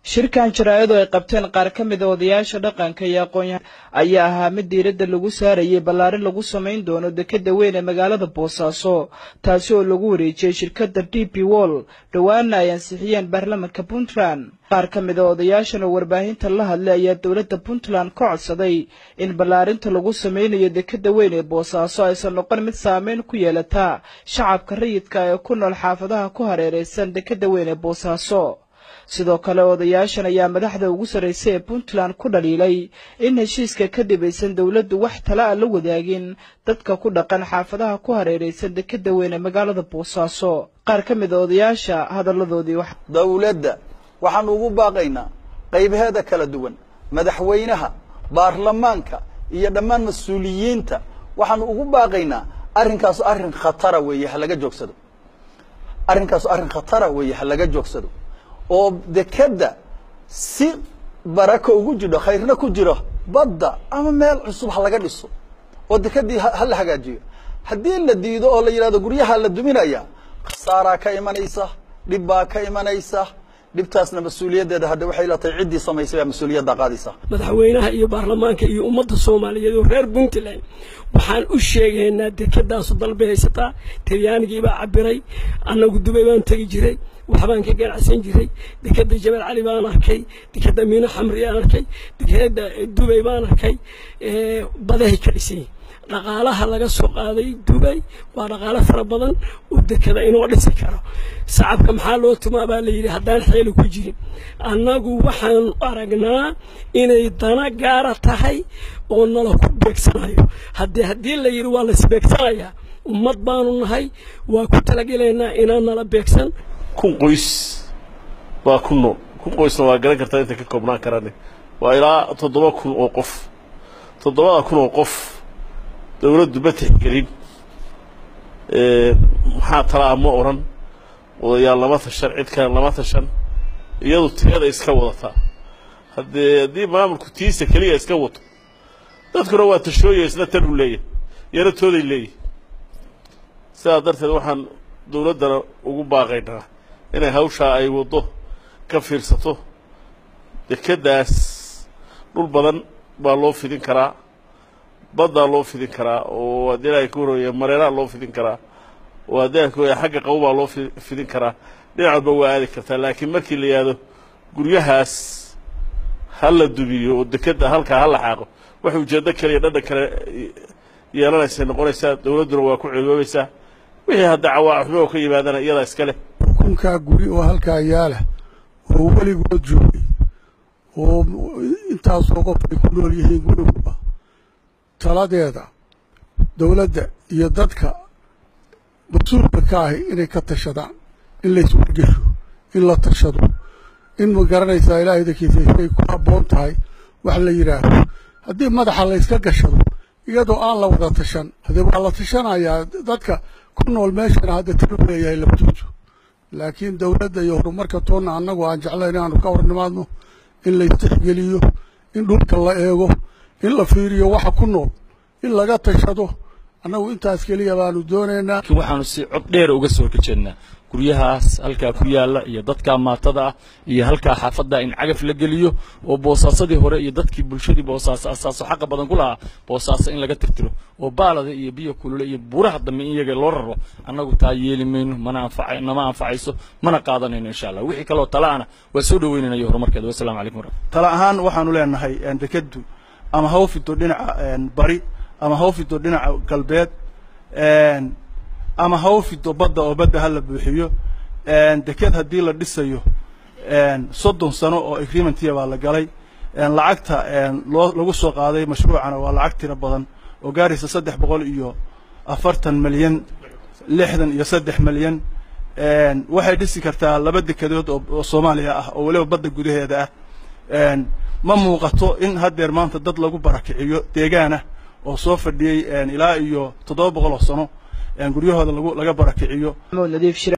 shirkan jaraa'adu ay qabteen qaar ka mid a odayaasha dhaqanka iyo aqoon-yahan ayaa ahaa mid diiradda lagu saarayay ballaarin lagu samayn doono dekeda weyn ee magaalada boosaaso taasi oo lagu wareejiyey shirkadda d p wall dhowaana ay ansixiyeen baarlamanka puntland qaar ka mid a odayaashan oo warbaahinta la hadlay ayaa dowladda puntland ka codsaday in ballaarinta lagu sameynayo dekeda weyn ee boosaaso aysan noqon mid saameyn ku yeelataa shacabka rayidka ee ku nool xaafadaha ku hareeraysan dekeda weyn ee boosaaso sidoo kale odayaashan ayaa madaxda ugu sarraysay ee puntland ku dhaliilay in heshiiska kadib aysan dowladdu wax tala a la wadaagin dadka ku dhaqan xaafadaha ku hareeraysan dekeda weyn ee magaalada boosaaso qaar ka mid a odayaasha hadalladoodii wax dowladda waxaanu ugu baaqaynaa qaybaheeda kala duwan madaxweynaha baarlamaanka iyo dhammaan mas-uuliyiinta waxaanu ugu baaqaynaa arrinkaasu arrin khatara weeye ha laga joogsado arrinkaasu arrin khatara weeye ha laga joogsado oo dekeda si barako ugu jidho khayrna ku jiro badda ama meel cusub ha laga dhiso oo dekedii ha la hagaajiyo haddii la diido oo la yidhahdo guryaha la duminaya khasaaraa ka imanaysa dhib baa ka imanaysa dhibtaasna mas-uuliyaddeeda hadda waxay la tahay ciddii samaysay baa mas-uuliyadda qaadaysa madaxweynaha iyo baarlamaanka iyo ummadda soomaaliyeed oo reer puntland waxaan u sheegaynaa dekedaasu dalbay haysataa talyaanigiibaa cabiray annagu dubay baan tegi jiray waxbaan ka ganacsan jiray dekeda jabal cali baan arkay dekeda miino xamri aan arkay dekeda dubay baan arkay badahay ka dhisay dhaqaalaha laga soo qaaday dubay waa dhaqaalo fara badan oo dekeda inoo dhisi karo sacabka maxaa loo tumaa baa layidhi haddaan xeeli ku jirin annagu waxaan aragnaa inay dana gaara tahay oo nala ku beegsanayo haddii haddii la yidhi waa laisbeegsanayaa ummad baanu nahay waa ku talagelaynaa inaan nala beegsan kun qoys baa ku nool kun qoysna waa garan kartaa intay ka koobnaan karane waa ilaa toddoba kun oo qof toddobada kun oo qof dawladdu ma tixgelin maxaa talaa ma odhan odayaal lama tashan cid kale lama tashan iyadu teeda iska wadataa haddee haddii maamulku tiisa keliya iska wato dadkuna waa tashooya isna tan u leeyahay yana tooday leeyahay sidaa darteed waxaan dawladdana ugu baaqaynaa inay hawshaa ay waddo ka fiirsato dekeddaas dhul badan baa loo fidin karaa baddaa loo fidin karaa oo haddii ilahay ka horreeya mareeraha loo fidin karaa oo haddii ilahay ka horreeya xagga qabo baa loo fidin karaa dhinacadba waa aadi kartaa laakiin markii la yidhaahdo guryahaas ha la dumiyo oo dekedda halkaa ha la xaaqo waxay ujeeddo kale iyo dhadhan kale yeelanaysay noqonaysaa dawladduna waa ku ceeboobaysaa wixii hadda cawaaxumo oo ka yimaadana iyadaa iska leh xukunkaa guri oo halkaa yaala oo weligood joogay oo intaasoo qof ay ku nool yihiin guriguba taladeeda dawladda iyo dadka mas-uulka ka ahi inay ka tashadaan in layswargesho in la tashado in ma garanaysaa ilaahay dankiisa ay ku habboon tahay wax la yidhaahdo haddii madaxa layska gashado iyadoo aan la wada tashan haddee waa la tashanayaa dadka ku nool meeshana hadda talu leeyahay labadoodu laakiin dawladda iyo horumarka toonna annagu aan jeclayn inaanu ka hor nimaadno in laystixgeliyo in dhulka la eego in la fiiriyo waxa ku nool in laga tashado annagu intaas keliya baanu doonaynaa laakiin waxaanu si cod dheer uga soo horjeednaa guryahaas halkaa ku yaalla iyo dadkaa maatada ah iyo halkaa xaafadda in cagaf la geliyo oo boosaasadii hore iyo dadkii bulshadii boosaaso asaaso xaqa badan ku lahaa boosaaso in laga tirtiro oo baalada iyo biyo kulule iyo buuraha dambe in iyaga loo raro annagu taa yeeli mayno mana anfaca nama anfacayso mana qaadanayno insha allah wixii kaleoo talaana waa soo dhaweynanayo horumarkeeda wassalamu calaykum waraxmat tala ahaan waxaanu leenahay dekeddu ama ha u fido dhinaca bari ama ha u fido dhinaca galbeed ama ha u fido badda oo badda ha la buuxiyo deked haddii la dhisayo soddon sano oo agreementiya baa la galay lacagta loo lagu soo qaaday mashruucana waa lacag tiro badan oo gaaraysa saddex boqol iyo afartan milyan lixdan iyo saddex milyan waxay dhisi kartaa laba dekedood oo soomaaliya ah oo weliba badda gudaheeda ah ma muuqato in haddeer maanta dad lagu barakiciyo deegaan ah oo soo fadhiyey ilaa iyo toddoba boqol oo sano guryahooda lagu laga barakiciyo